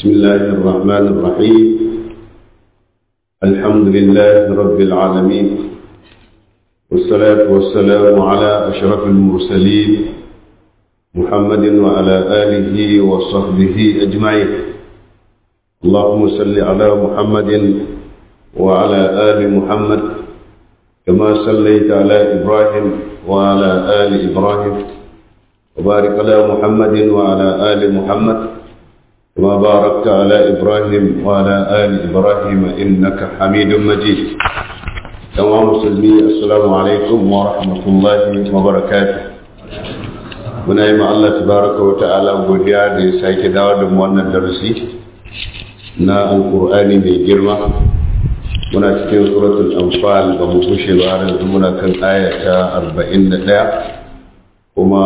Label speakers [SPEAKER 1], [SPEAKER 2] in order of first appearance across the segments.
[SPEAKER 1] بسم الله الرحمن الرحيم الحمد لله رب العالمين والصلاة والسلام على أشرف المرسلين محمد وعلى آله وصحبه أجمعين اللهم صل على محمد وعلى آل محمد كما صليت على إبراهيم وعلى آل إبراهيم وبارك على محمد وعلى آل محمد كما باركت على إبراهيم وعلى آل إبراهيم إنك حميد مجيد تمام مسلمي السلام عليكم ورحمة الله وبركاته muna yi Allah tabaraka wa ta'ala godiya da ya sake dawo da mu wannan darasi na alkur'ani mai girma muna cikin suratul anfal ba mu kushe ba har yanzu muna kan aya ta 41 kuma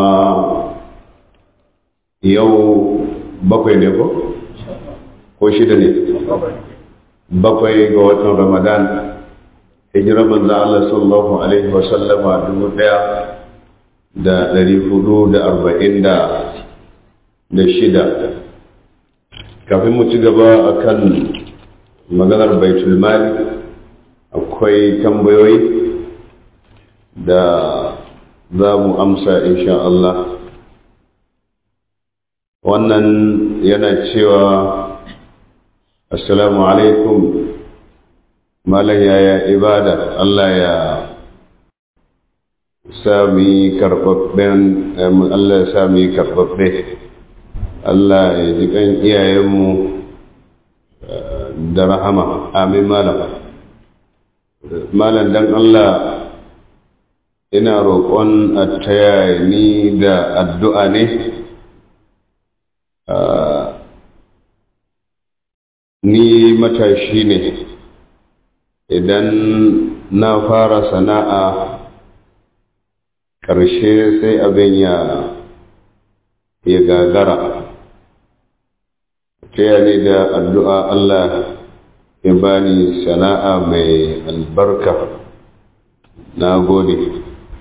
[SPEAKER 1] yau bakwai ne ko ko shida ne bakwai ga watan ramadan hijirar manzo Allah sallallahu alaihi wa sallama dubu daya da ɗari hudu da arba'in da shida kafin mu ci gaba a kan maganar baitul mali akwai tambayoyi da za mu amsa insha Allah wannan yana cewa assalamu alaikum malam yaya ibada Allah ya sami karɓaɓɓen Allah ya sami karɓaɓɓe Allah ya ji kan iyayenmu da rahama amin malam malam dan Allah ina roƙon a taya ni da addu'a ne ni matashi ne idan na fara sana'a ƙarshe sai abin ya ya gagara taya ni da addu'a Allah ya bani sana'a mai albarka na gode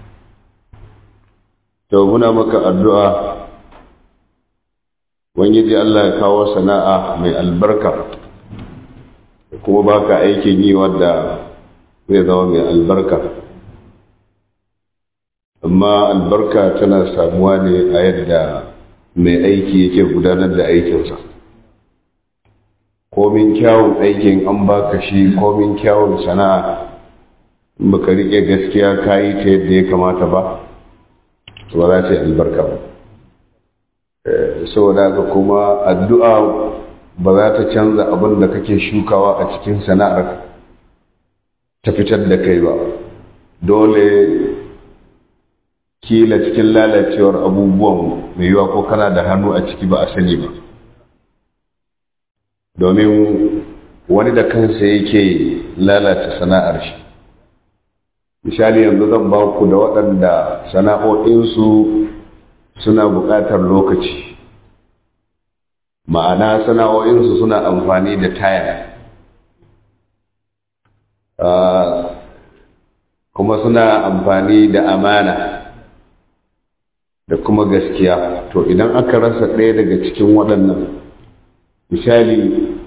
[SPEAKER 1] to muna maka addu'a wani Allah ya kawo sana'a mai albarka kuma baka aikin yi wadda zai zama mai albarka amma albarka tana samuwa ne a yadda mai aiki yake gudanar da aikinsa komin kyawun aikin an baka shi komin kyawun sana'a baka rike gaskiya ka yi ta yadda ya kamata ba ba za ta yi albarka ba saboda haka kuma addu'a ba za ta canza abin da kake shukawa a cikin sana'ar ta fitar da kai ba dole kila cikin lalacewar abubuwan mai yiwa ko kana da hannu a ciki ba a sani ba domin wani da kansa yake lalata sana'ar shi misali yanzu zan ba ku da waɗanda sana'o'insu suna buƙatar lokaci ma'ana sana'o'insu suna amfani da taya kuma suna amfani da amana da kuma gaskiya to idan aka rasa ɗaya daga cikin waɗannan misali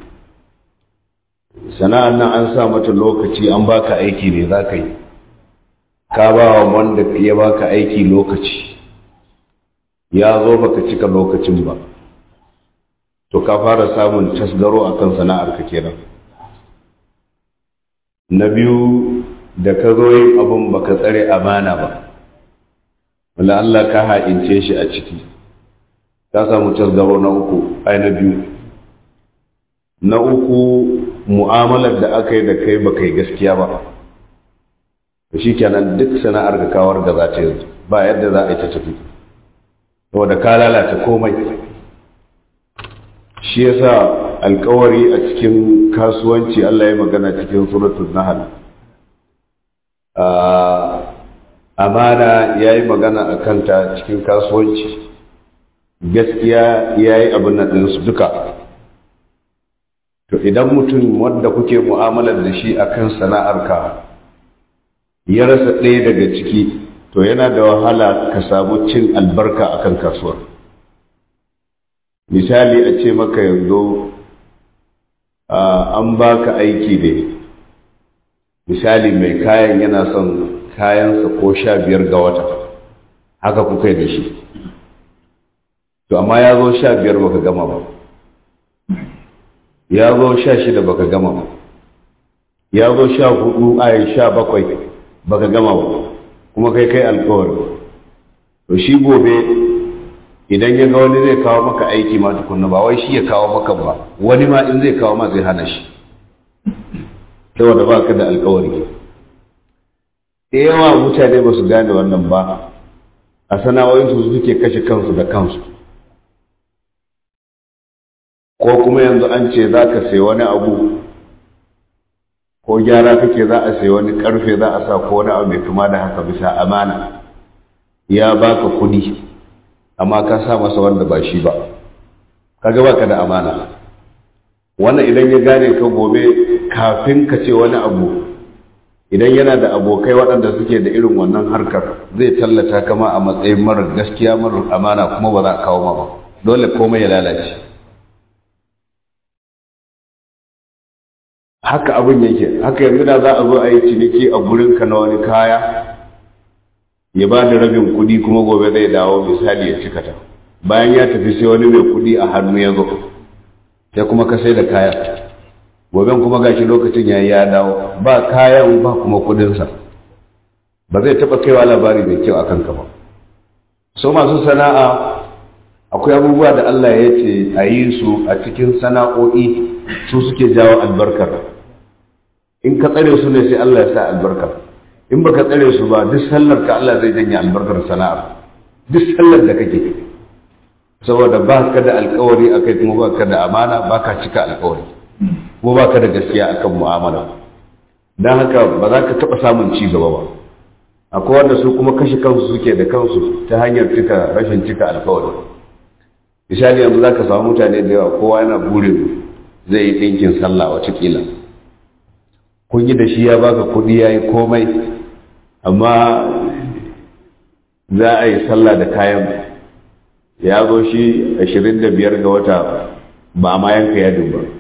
[SPEAKER 1] sana'an nan an sa mata lokaci an baka aiki ne za ka yi ka ba wa wanda ya baka aiki lokaci ya zo baka cika lokacin ba to ka fara samun tasgaro a kan sana'arka kenan na biyu da ka zo yin abin baka tsare amana ba wala Allah ka ha'ince shi a ciki ka samu tasgaro na uku ai na biyu na uku mu'amalar da aka yi da kai ba kai gaskiya ba shi kenan duk sana'ar ka kawar da za ta yanzu ba yadda za a yi ta tafi saboda ka lalata komai shi yasa alkawari a cikin kasuwanci Allah ya magana cikin suratul nahl amana ya yi magana a kanta cikin kasuwanci gaskiya ya yi abin nan ɗinsu duka to idan mutum wanda kuke mu'amalar da shi akan sana'arka ya rasa ɗaya daga ciki to yana da wahala ka samu cin albarka akan kasuwar misali a ce maka yanzu an baka aiki ne misali mai kayan yana son kayansa ko sha biyar ga wata haka kuka yi da shi to amma ya zo sha biyar baka gama ba ya zo sha shida baka gama ba ya zo sha hudu ayi sha bakwai baka gama ba kuma kai kai alkawari to shi gobe idan ya ga wani zai kawo maka aiki ma tukunna ba wai shi ya kawo maka ba wani ma in zai kawo ma zai hana shi saboda ba ka da alkawari da yawa mutane ba su gane wannan ba a sana'o'insu suke kashe kansu da kansu ko kuma yanzu an ce za ka sai wani abu ko gyara kake za a sai wani karfe za a sa ko wani abu mai kama da haka bisa amana ya baka kudi amma ka sa masa wanda ba shi ba kaga baka da amana wannan idan ya gane ka gobe kafin ka ce wani abu idan yana da abokai waɗanda suke da irin wannan harkar zai tallata kama a matsayin marar gaskiya marar amana kuma ba za a kawo ma ba dole komai ya lalace haka abin yake haka yanzu da za a zo a yi ciniki a gurinka na wani kaya ya ba da rabin kuɗi kuma gobe zai dawo misali ya cika ta bayan ya tafi sai wani mai kuɗi a hannu ya zo sai kuma ka sai da kaya gobe kuma gashi lokacin ya ya dawo ba kayan ba kuma kuɗinsa ba zai taɓa kaiwa labari mai kyau a kanka ba so masu sana'a akwai abubuwa da Allah ya ce a yi su a cikin sana'o'i su suke jawo albarkar in ka tsare su ne sai Allah ya sa albarkar in baka tsare su ba duk sallar ka Allah zai janye albarkar sana'ar duk sallar da kake saboda ba ka da alkawari akai kuma ba ka da amana ba ka cika alkawari kuma ba ka da gaskiya akan mu'amala don haka ba za ka taɓa samun ci gaba ba akwai wanda su kuma kashe kansu suke da kansu ta hanyar cika rashin cika alkawari misali yanzu za ka samu mutane da yawa kowa yana burin zai yi ɗinkin sallah watakila kun yi da shi ya baka kuɗi ya yi komai amma za a yi sallah da kayan ya zo shi ashirin da biyar ga wata ba ma yanka yadin ba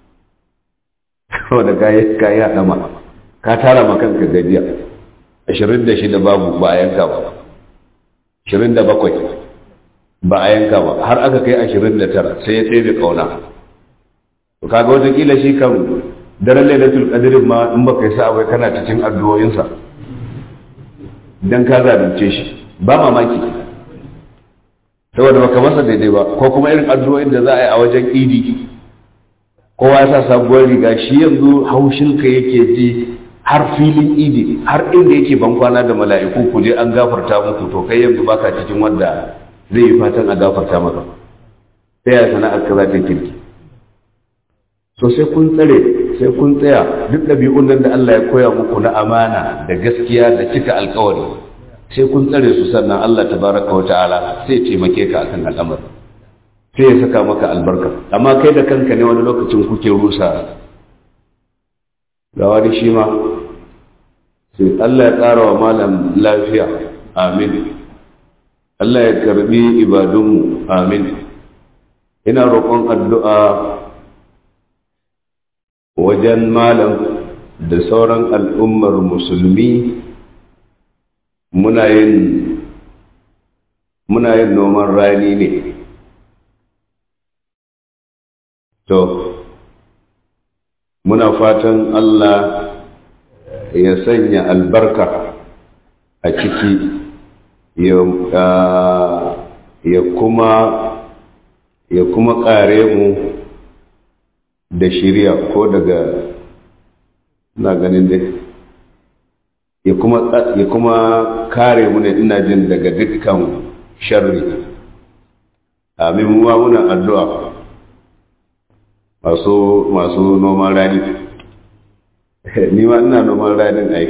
[SPEAKER 1] da kayi kayi haɗama ka tara ma kanka gajiya ashirin da shida babu ba a yanka ba ashirin da bakwai ba a yanka ba har aka kai ashirin da tara sai ya ɗebe ƙauna to kaga watakila shi kan daren lailatul qadr ma in baka yi sa'a bai kana cikin addu'o'insa dan ka zalunce shi ba mamaki saboda baka masa daidai ba ko kuma irin addu'o'in da za a yi a wajen idi kowa ya sa sabuwar riga shi yanzu haushinka yake ji har filin idi har inda yake ban kwana da mala'iku ku je an gafarta muku to kai yanzu baka cikin wanda zai yi fatan a gafarta maka sai ya sana'ar ka za ta kirki so sai kun tsare sai kun tsaya duk ɗabi'un nan da Allah ya koya muku na amana da gaskiya da cika alkawari sai kun tsare su sannan Allah tabaraka wa ta'ala sai taimake ka akan al'amari sai ya saka maka albarka amma kai da kanka ne wani lokacin kuke rusa ga wani shi ma sai Allah ya ƙara wa malam lafiya amin Allah ya karbi ibadunmu amin ina roƙon addu'a wajen malam da sauran al'ummar musulmi muna yin muna yin noman rani ne to muna fatan Allah ya sanya albarka a ciki ya kuma ya kuma ƙare mu da shirya ko daga na ganin dai ya kuma ya kuma kare mu ne ina jin daga dukkan sharri amin mu muna addu'a masu masu noman rani ni ma ina noman ranin ai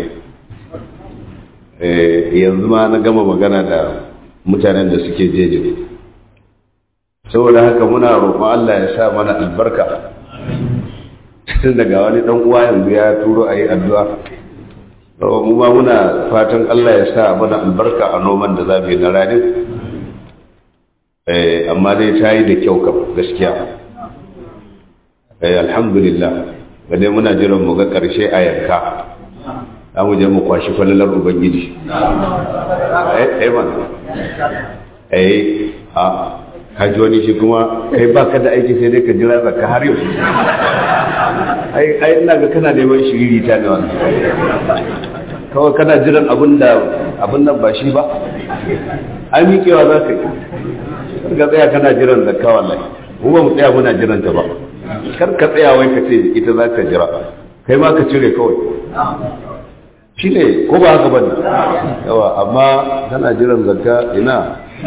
[SPEAKER 1] yanzu ma na gama magana da mutanen da suke jeje saboda haka muna roƙon Allah ya sa mana albarka tun daga wani ɗan uwa yanzu ya turo a yi addu'a mu ma muna fatan Allah ya sa mana albarka a noman da za mu yi na ranin amma dai ta yi da kyau kam gaskiya eh alhamdulillah ga dai muna jiran mu ga karshe a yanka za mu je mu kwashi falalar ubangiji eh eh man eh a kaji wani shi kuma kai ba ka da aiki sai dai ka jira zakka har yau ai ai ina ga kana neman shiriri ta ne wannan kawai kana jiran abin da abin nan ba shi ba ai miƙewa za ka yi ka tsaya kana jiran zakka wallahi mu ba mu tsaya muna jiran ta ba kar ka tsaya wai ka ce ita za ka jira kai ma ka cire kawai shi ne ko ba haka bane yawa amma kana jiran zakka ina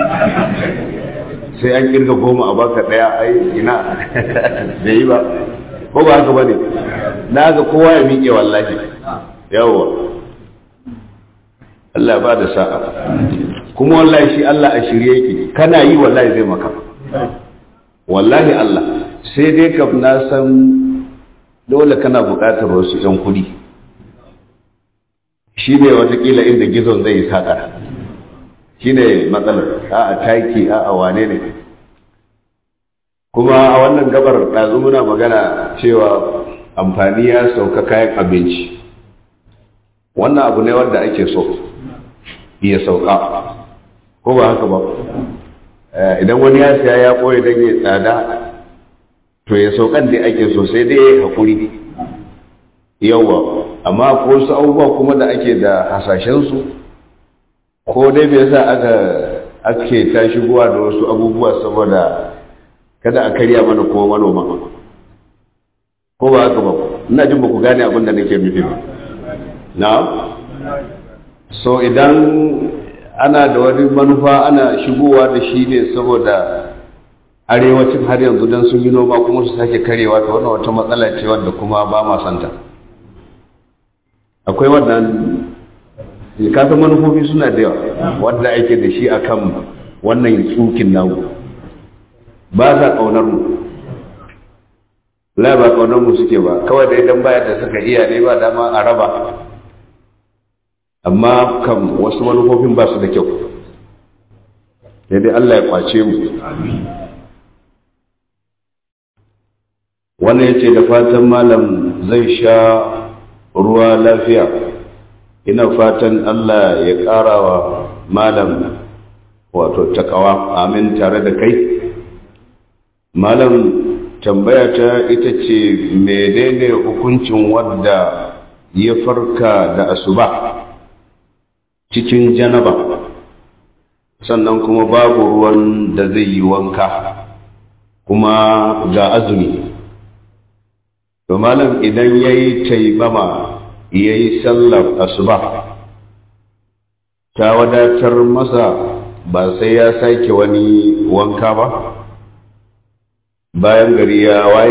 [SPEAKER 1] sai an kirga goma a baka daya ai ina da yi ba ko ba haka bane na ga kowa ya miƙe wallahi yawa Allah ba da sa'a kuma wallahi shi Allah a shirye yake kana yi wallahi zai maka wallahi Allah sai dai ka na san dole kana buƙatar wasu ɗan kuɗi shi ne watakila inda gizon zai yi saƙa shi ne matsalar a a taki a a wane ne kuma a wannan gabar ɗazu muna magana cewa amfani ya sauka kayan abinci wannan abu ne wanda ake so ya sauka ko ba haka ba idan wani ya siya ya ɓoye don ya tsada to ya saukan da ake so sai dai ya haƙuri yawa amma ko wasu abubuwa kuma da ake da hasashensu ko dai bai sa aka ake ta shigowa da wasu abubuwa saboda kada a karya mana kuma manoma ko ba haka ba ina jin ba ku gane abin da nake nufi ba na so idan ana da wani manufa ana shigowa da shi ne saboda arewacin har yanzu don sun yi noma kuma su sake karewa ta wannan wata matsala ce wadda kuma ba ma santa akwai wannan kasan manufofi suna da yawa wadda ake da shi akan wannan tsukin namu ba sa ƙaunar mu la ba ƙaunar mu suke ba kawai da idan bayar da suka iya ne ba dama a raba amma kan wasu manufofin ba su da kyau sai dai Allah ya kwace mu wannan ya ce da fatan malam zai sha ruwa lafiya ina fatan Allah ya ƙara wa malam wato takawa amin tare da kai malam tambaya ta ita ce menene hukuncin wadda ya farka da asuba cikin janaba sannan kuma babu ruwan da zai yi wanka kuma ga azumi to malam idan ya yi taimama ya yi sallar asuba ta wadatar masa ba sai ya sake wani wanka ba bayan gari ya waye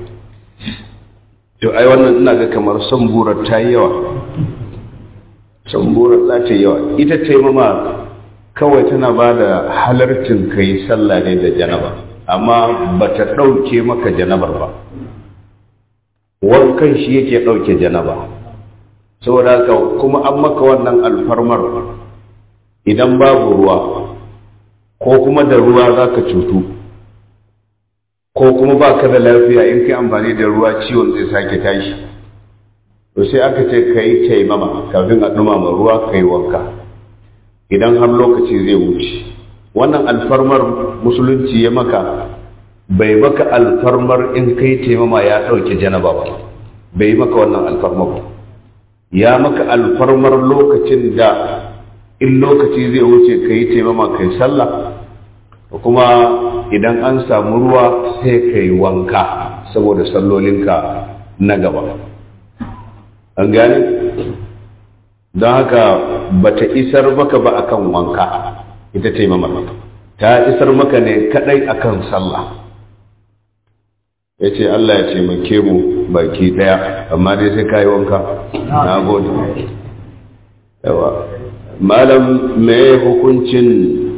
[SPEAKER 1] to ai wannan ina ga kamar son burar ta yi yawa son burar za ta yi yawa ita taimama kawai tana ba da halartin ka yi sallah ne da janaba amma ba ta ɗauke maka janabar ba wankan shi yake ɗauke janaba saboda haka kuma an maka wannan alfarmar idan babu ruwa ko kuma da ruwa za ka cutu ko kuma ba ka da lafiya in kai amfani da ruwa ciwon zai sake tashi to sai aka ce ka yi taimama kafin a ɗumama ruwa ka yi wanka idan har lokaci zai wuce wannan alfarmar musulunci ya maka bai maka alfarmar in kai taimama ya ɗauke janaba ba bai maka wannan alfarmar ba ya maka alfarmar lokacin da in lokaci zai wuce ka yi taimama ka yi sallah kuma idan an samu ruwa sai ka yi wanka saboda sallolinka na gaba an gane don haka ba ta isar maka ba akan wanka ita taimama ta isar maka ne kadai akan sallah ya ce Allah ya taimake mu baki daya amma dai sai kayi wanka na gode yawa malam me hukuncin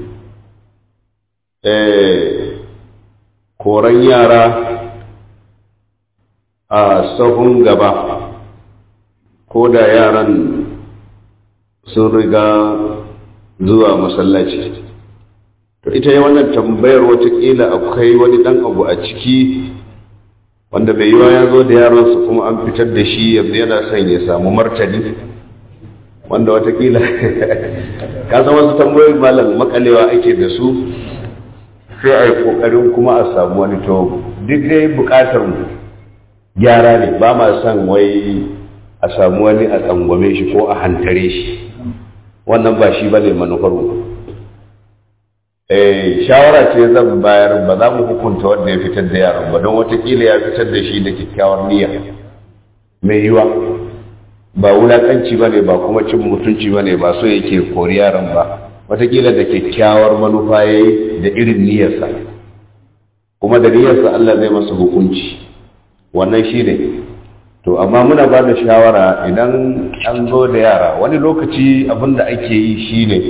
[SPEAKER 1] koran yara a sahun gaba ko da yaran sun riga zuwa masallaci to ita yi wannan tambayar watakila akwai wani dan abu a ciki wanda bai yiwa ya zo da yaronsa kuma an fitar da shi yanzu yana son ya samu martani wanda watakila ka san wasu tambayoyin malam makalewa ake da su sai a yi kokarin kuma a samu wani to duk dai bukatar mu gyara ne ba ma son wai a samu wani a tsangwame shi ko a hantare shi wannan ba shi ba ne manufar mu shawara ce zan bayar ba za mu hukunta wanda ya fitar da yaron ba don watakila ya fitar da shi da kyakkyawar niyya mai yiwa ba wulakanci ba ne ba kuma cin mutunci ba ne ba so yake kori yaron ba watakila da kyakkyawar manufa ya yi da irin niyyarsa kuma da niyyarsa Allah zai masa hukunci wannan shi ne to amma muna ba da shawara idan an zo da yara wani lokaci abin da ake yi shi ne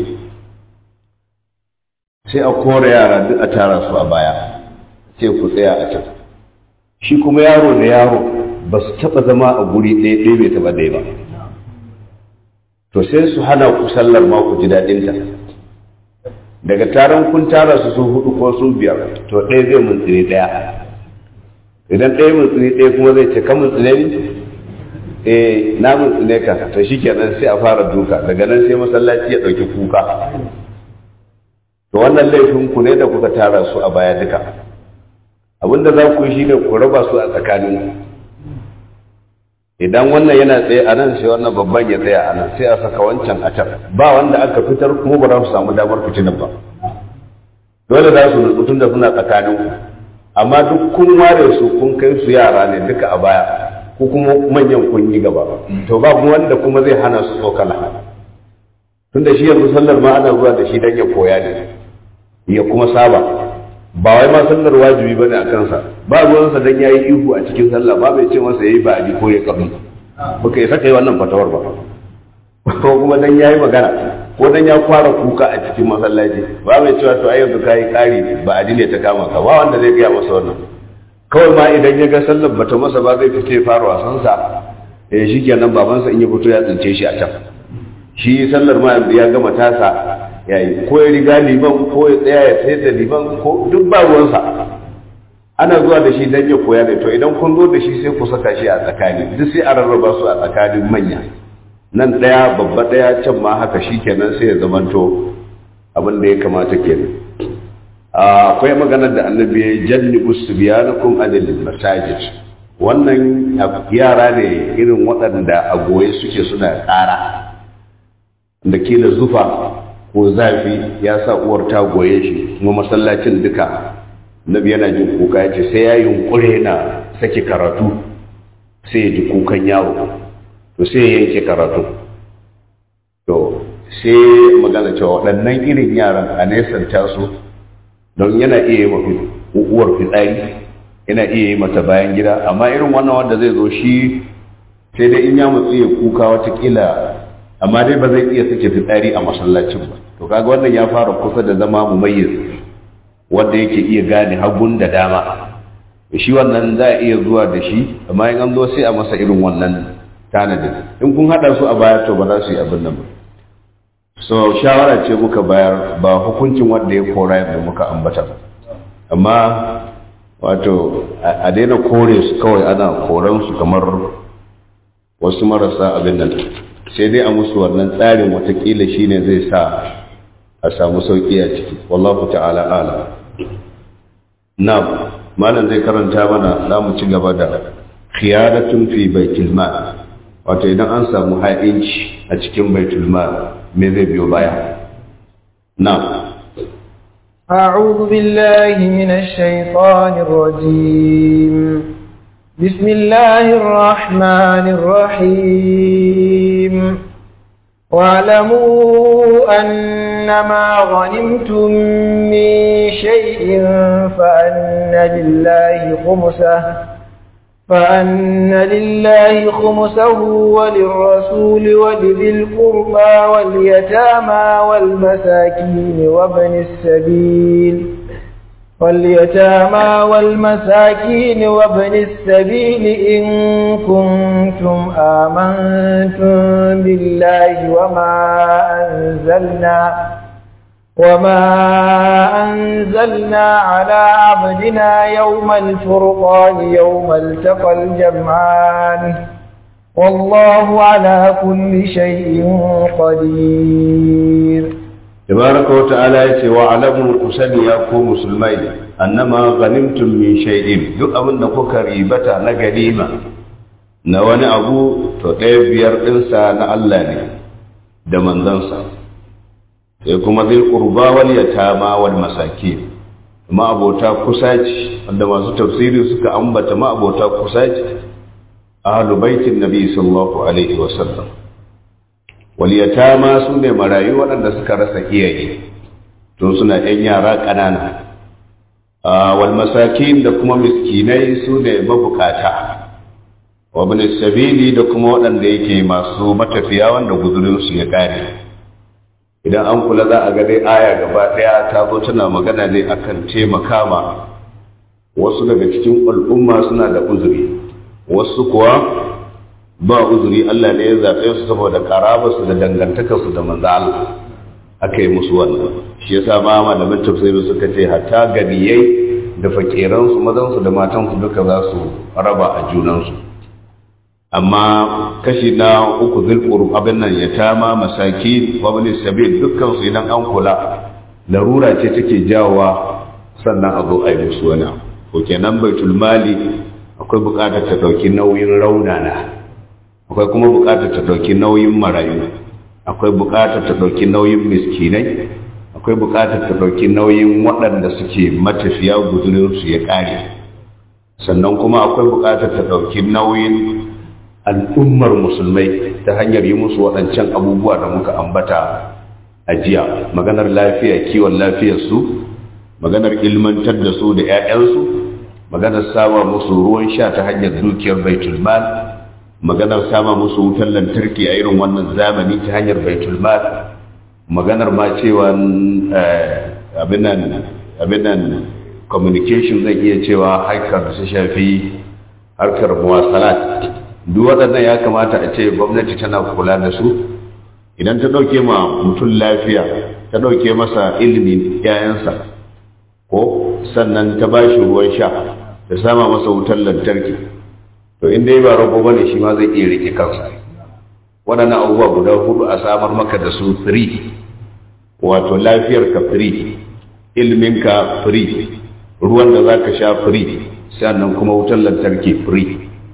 [SPEAKER 1] sai a kore yara duk a tara su a baya sai ku tsaya a can shi kuma yaro da yaro ba su taɓa zama a guri ɗaya ɗaya bai taɓa ɗaya ba to sai su hana ku sallar ma ku ji daɗinta daga taron kun tara su su hudu ko su biyar to ɗaya zai muntsiri ɗaya idan ɗaya muntsiri ɗaya kuma zai ce ka muntsire ni eh na muntsine ka to shikenan sai a fara duka daga nan sai masallaci ya ɗauki kuka to wannan laifin ku ne da kuka tara su a baya duka abinda za ku yi shine ku raba su a tsakanin idan wannan yana tsaye a nan sai wannan babban ya tsaya a nan sai a saka wancan a can ba wanda aka fitar kuma ba za su samu damar fitinan ba dole za su nutsu tun da suna tsakanin ku amma duk kun ware su kun kai su yara ne duka a baya ko kuma manyan kun yi gaba to ba wanda kuma zai hana su tsokala tun da shi yanzu sallar ma ana zuwa da shi don ya koya ne ya kuma saba ba wai ma sallar wajibi bane a kansa ba ruwansa dan yayi ihu a cikin sallah ba bai ce masa yayi ba ko ya kabi baka yi saka yi wannan fatawar ba ko kuma dan yayi magana ko dan ya fara kuka a cikin masallaci ba bai cewa to ai yanzu kai kari ba adile ta kama ka ba wanda zai gaya masa wannan kawai ma idan ya ga sallar bata masa ba zai fita ya fara wasan sa eh shikenan babansa in ya fito ya tsince shi a can shi sallar ma ya gama tasa yayi ko ya riga liman ko ya tsaya ya tsaye da liman ko duk ba ruwansa ana zuwa da shi dan ya koya ne to idan kun zo da shi sai ku saka shi a tsakani duk sai a rarraba su a tsakanin manya nan ɗaya babba ɗaya can ma haka shi kenan sai ya zamanto abin da ya kamata kenan akwai maganar da annabi ya jannibu subyanakum anil masajid wannan yara ne irin waɗanda a goye suke suna ƙara da kila zufa ko zafi ya sa uwar ta goye shi kuma masallacin duka nabi yana jin kuka ya ce sai ya yunkure na sake karatu sai ya ji kukan yaro to sai ya yanke karatu to sai magana cewa waɗannan irin yaran a nesanta su don yana iya yi uwar fitsari yana iya yi mata bayan gida amma irin wannan wanda zai zo shi sai dai in ya mutsu ya kuka watakila amma dai ba zai iya sake fitsari a masallacin ba to kaga wannan ya fara kusa da zama mumayyiz wanda yake iya gane hagun da dama shi wannan za a iya zuwa da shi amma in an zo sai a masa irin wannan tanadin in kun haɗa su a baya to ba za su yi abin nan ba so shawara ce muka bayar ba hukuncin wanda ya kora yadda muka ambata amma wato a daina kore su kawai ana koran su kamar wasu marasa abin nan sai dai a musu wannan tsarin watakila shine zai sa a samu sauƙi a ciki wallahu ta'ala ala na malam zai karanta mana za mu ci gaba da khiyaratun fi baitul mal wato idan an samu ha'inci a cikin baitul mal me zai biyo baya na
[SPEAKER 2] أعوذ بالله من الشيطان الرجيم بسم الله الرحمن الرحيم واعلموا أنما غنمتم من شيء فأن لله خمسه فأن لله خمسه وللرسول ولذي القربى واليتامى والمساكين وابن السبيل واليتامى والمساكين وابن السبيل إن كنتم آمنتم بالله وما أنزلنا وما أنزلنا على عبدنا يوم الفرقان يوم التقى الجمعان والله على كل شيء قدير
[SPEAKER 1] تبارك وتعالى يتي وعلموا كسني يا مسلمي أنما غنمتم من شيء duk abin da kuka ribata na ganima na wani abu to ɗaya biyar ɗinsa na Allah ne da manzansa sai kuma zai ƙurba wal yatama wal masaki ma'abota kusaci wanda masu tafsiri suka ambata ma'abota kusaci ahlu baitin nabi sallallahu alaihi wa sallam wal yatama su ne marayu waɗanda suka rasa iyaye to suna ƴan yara ƙanana wal masakin da kuma miskinai su ne mabukata wa bin sabili da kuma waɗanda yake masu matafiya wanda guzurinsu ya ƙare idan an kula za a ga dai aya gaba ɗaya ta zo tana magana ne akan taimaka ma wasu daga cikin al'umma suna da uzuri wasu kuwa ba uzuri Allah ne ya zaɓe su saboda karabarsu da dangantakarsu da manzo Allah aka yi musu wannan shi yasa ma malamin tafsiri suka ce hatta ganiyai da fakiransu mazansu da matansu duka za su raba a junansu amma kashi na uku zulqur abin nan ya tama masaki wa bin sabil dukkan su idan an kula larura ce take jawowa sannan a zo a yi musu wani ko kenan baitul mali akwai buƙatar ta ɗauki nauyin raunana akwai kuma buƙatar ta ɗauki nauyin marayu akwai buƙatar ta ɗauki nauyin miskinai akwai buƙatar ta ɗauki nauyin waɗanda suke matafiya guzurinsu ya ƙare sannan kuma akwai buƙatar ta ɗauki nauyin al'ummar musulmai ta hanyar yi musu waɗancan abubuwa da muka ambata a jiya maganar lafiya kiwon lafiyarsu maganar ilmantar da su da 'ya'yansu maganar sama musu ruwan sha ta hanyar dukiyar baitul mal maganar sama musu wutar lantarki a irin wannan zamani ta hanyar baitul mal maganar ma cewa abin nan communication zai iya cewa harkar da su shafi harkar muwasalat duk waɗannan ya kamata a ce gwamnati tana kula da su idan ta ɗauke ma mutum lafiya ta ɗauke masa ilimin ‘ya'yansa ko sannan ta ba shi ruwan sha da sama masa wutar lantarki to inda ya ba rago ba ne shi ma zai iya rike kansa waɗannan abubuwa guda hudu a samar maka da su free wato lafiyar ka free ilimin ka free ruwan da za ka sha free sannan kuma wutar lantarki free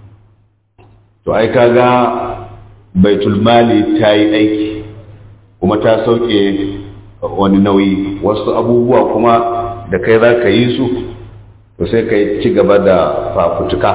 [SPEAKER 1] to ai kaga baitul mali ta yi aiki kuma ta sauke wani nauyi wasu abubuwa kuma da kai za ka yi su to sai ka ci gaba da fafutuka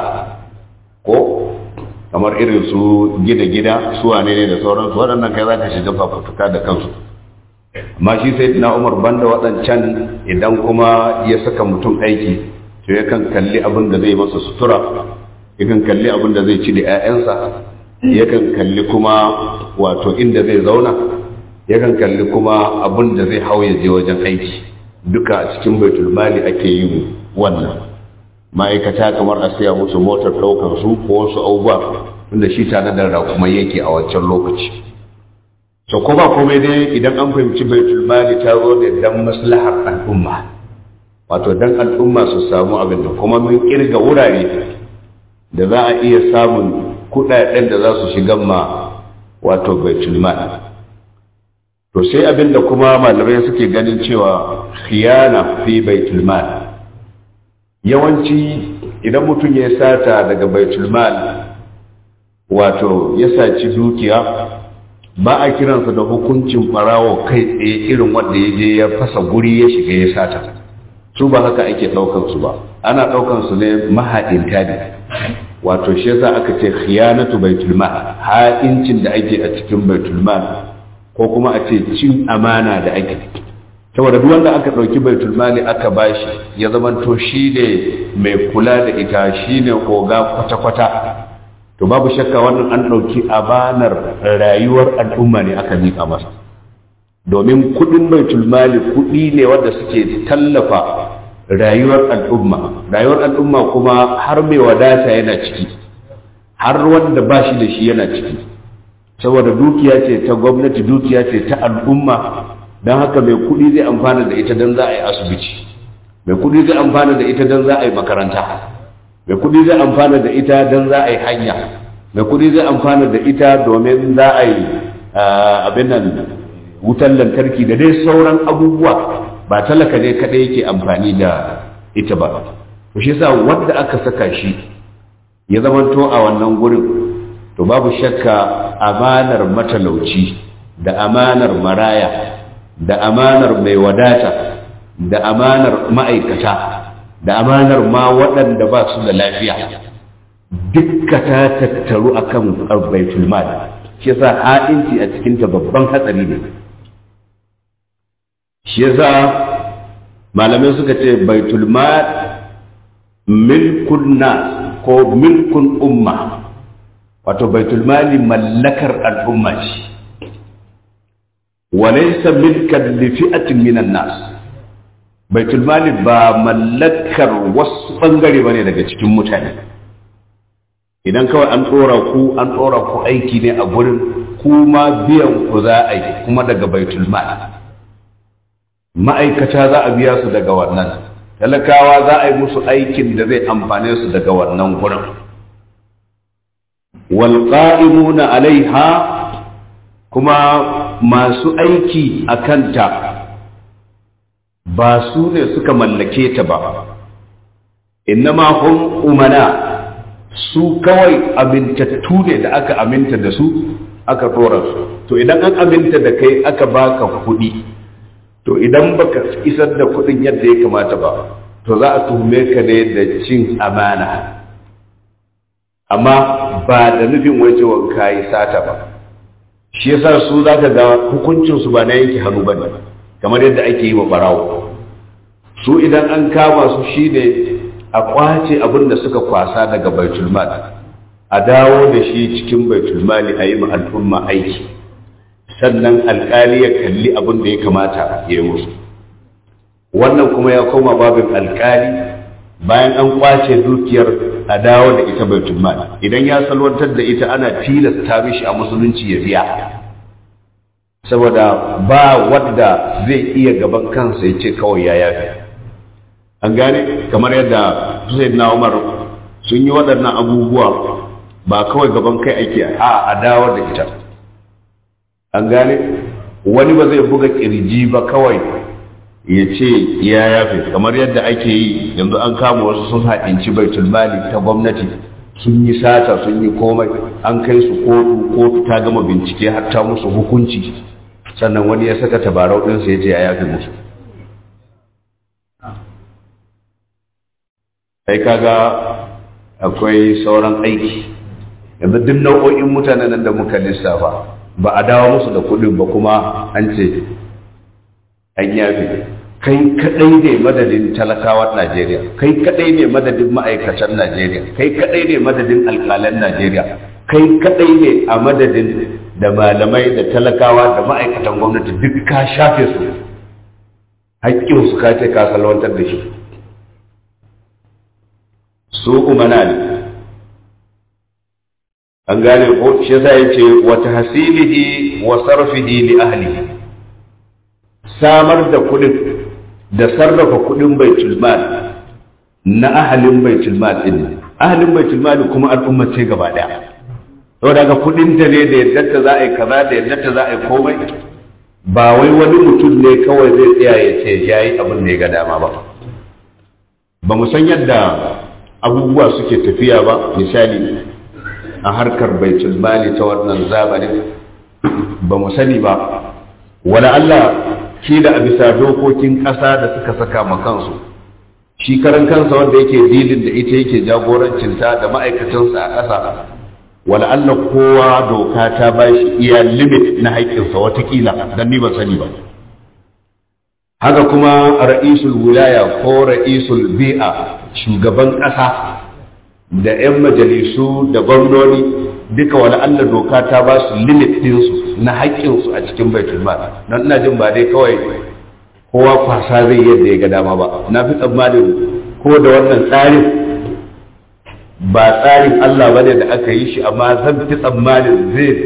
[SPEAKER 1] ko kamar irin su gida gida su wane ne da sauransu waɗannan kai za ka shiga fafutuka da kansu amma shi sai na umar banda waɗancan idan kuma ya saka mutum aiki to yakan kalli abin da zai masa sutura yakan kalli abin da zai ci da 'ya'yansa yakan kalli kuma wato inda zai zauna yakan kalli kuma abin da zai hau ya je wajen aiki duka a cikin baitul mali ake yin wannan ma'aikata kamar a siya musu motar ɗaukar su ko wasu abubuwa tunda shi tare da rakumai yake a wancan lokaci so ko ba komai dai idan an fahimci baitul mali ta zo ne dan maslahar al'umma wato dan al'umma su samu abin da kuma mun kirga wurare da za a iya samun kudaden da za su shiga ma wato baitul mal to sai abin da kuma malamai suke ganin cewa khiyana fi baitul mal yawanci idan mutum ya sata daga baitul mal wato ya saci dukiya ba a kiransa da hukuncin barawo kai tsaye irin wanda ya je ya fasa guri ya shiga ya sata su ba haka ake ɗaukansu ba ana ɗaukansu ne mahaɗinta ne wato shi yasa aka ce khiyanatu baitul mal ha'incin da ake a cikin baitul mal ko kuma a ce cin amana da ake saboda duk wanda aka dauki baitul mal aka bashi ya zamanto shi ne mai kula da ita shi ne koga kwata kwata to babu shakka wannan an dauki abanar rayuwar al'umma ne aka mika masa domin kudin baitul mal kudi ne wanda suke tallafa rayuwar al'umma rayuwar al'umma kuma har mai wadata yana ciki har wanda ba shi da shi yana ciki saboda dukiya ce ta gwamnati dukiya ce ta al'umma don haka mai kuɗi zai amfana da ita don za a yi asibiti mai kuɗi zai amfana da ita don za a yi makaranta mai kuɗi zai amfana da ita don za a yi hanya mai kuɗi zai amfana da ita domin za a yi abin nan wutan lantarki da dai sauran abubuwa ba talaka ne kaɗai yake amfani da ita ba shi sa wanda aka saka shi ya zamanto a wannan gurin to babu shakka amanar matalauci da amanar maraya da amanar mai wadata da amanar ma'aikata da amanar ma waɗanda ba su da lafiya dukka ta tattaru akan baitul mal shi yasa ha'inci a cikinta babban hatsari ne shi yasa malamai suka ce baitul mal milkun nas ko milkun umma wato baitul mali mallakar al'umma ce walaysa milkan li fi'atin minan nas baitul mali ba mallakar wasu bangare bane daga cikin mutane idan kawai an dora ku an dora ku aiki ne a gurin kuma biyan ku za a yi kuma daga baitul mali ma'aikata za a biya su daga wannan talakawa za a yi musu aikin da zai amfane su daga wannan gurin walƙa'imuna alaiha kuma masu aiki a kanta ba su ne suka mallake ta ba innama hum umana su kawai amintattu ne da aka aminta da su aka tora su to idan an aminta da kai aka baka kuɗi to idan baka isar da kuɗin yadda ya kamata ba to za a tuhume ka ne da cin amana amma ba da nufin wajewan kayi sata ba shi yasa su za ka ga hukuncinsu ba na yanke hannu ba ne kamar yadda ake yi wa barawo su idan an kama su shi ne a kwace abin da suka kwasa daga baitulmal a dawo da shi cikin baitulmali a yi ma al'umma aiki sannan alkali ya kalli abin da ya kamata ya yi musu wannan kuma ya koma babin alkali bayan an kwace dukiyar a dawo da ita baitul mal idan ya salwantar da ita ana tilasta mishi a musulunci ya biya saboda ba wadda zai iya gaban kansa ya ce kawai ya yafi an gane kamar yadda na Umar sun yi waɗannan abubuwa ba kawai gaban kai ake a a dawo da ita an gane wani ba zai buga kirji ba kawai ya ce ya yafe kamar yadda ake yi yanzu an kama wasu sun haɗinci baitul mali ta gwamnati sun yi sata sun yi komai an kai su kotu kotu ta gama bincike har ta musu hukunci sannan wani ya saka tabarau ɗinsa ya ce ya yafe musu kai kaga akwai sauran aiki yanzu duk nau'o'in mutanen da muka lissafa ba a dawo musu da kuɗin ba kuma an ce an yafe kai kadai ne madadin talakawan Najeriya kai kadai ne madadin ma'aikatan Najeriya kai kadai ne madadin alƙalan Najeriya kai kadai ne a madadin da malamai da talakawa da ma'aikatan gwamnati duk ka shafe su haƙƙin su ka ce ka salwantar da shi su umana ne an gane ko shi yasa yace wa tahsilihi wa sarfihi li ahlihi samar da kudin da sarrafa kudin baitul mal na ahalin baitul mal din ahalin baitul mal kuma al'umma ce gaba daya to daga kudin ta ne da yadda ta za a yi kaza da yadda ta za a yi komai ba wai wani mutum ne kawai zai tsaya ya ce yayi abin da ya ga dama ba ba mu san yadda abubuwa suke tafiya ba misali a harkar baitul mali ta wannan zamanin ba mu sani ba wala Allah kila a bisa dokokin ƙasa da suka saka ma kansu shi karan kansa wanda yake dilin da ita yake jagorancinta da ma'aikatansa a ƙasa wala Allah kowa doka ta ba shi iya limit na haƙƙinsa watakila don ni ba sani ba haka kuma ra'isul wilaya ko ra'isul bi'a shugaban ƙasa da 'yan majalisu da gwamnoni duka wani Allah doka ta ba su limit ɗinsu na haƙƙinsu a cikin baitul mal don ina jin ba dai kawai kowa kwasa zai yadda ya ga dama ba na fi tsammanin ko da wannan tsarin ba tsarin Allah ba ne da aka yi shi amma zan fi tsammanin zai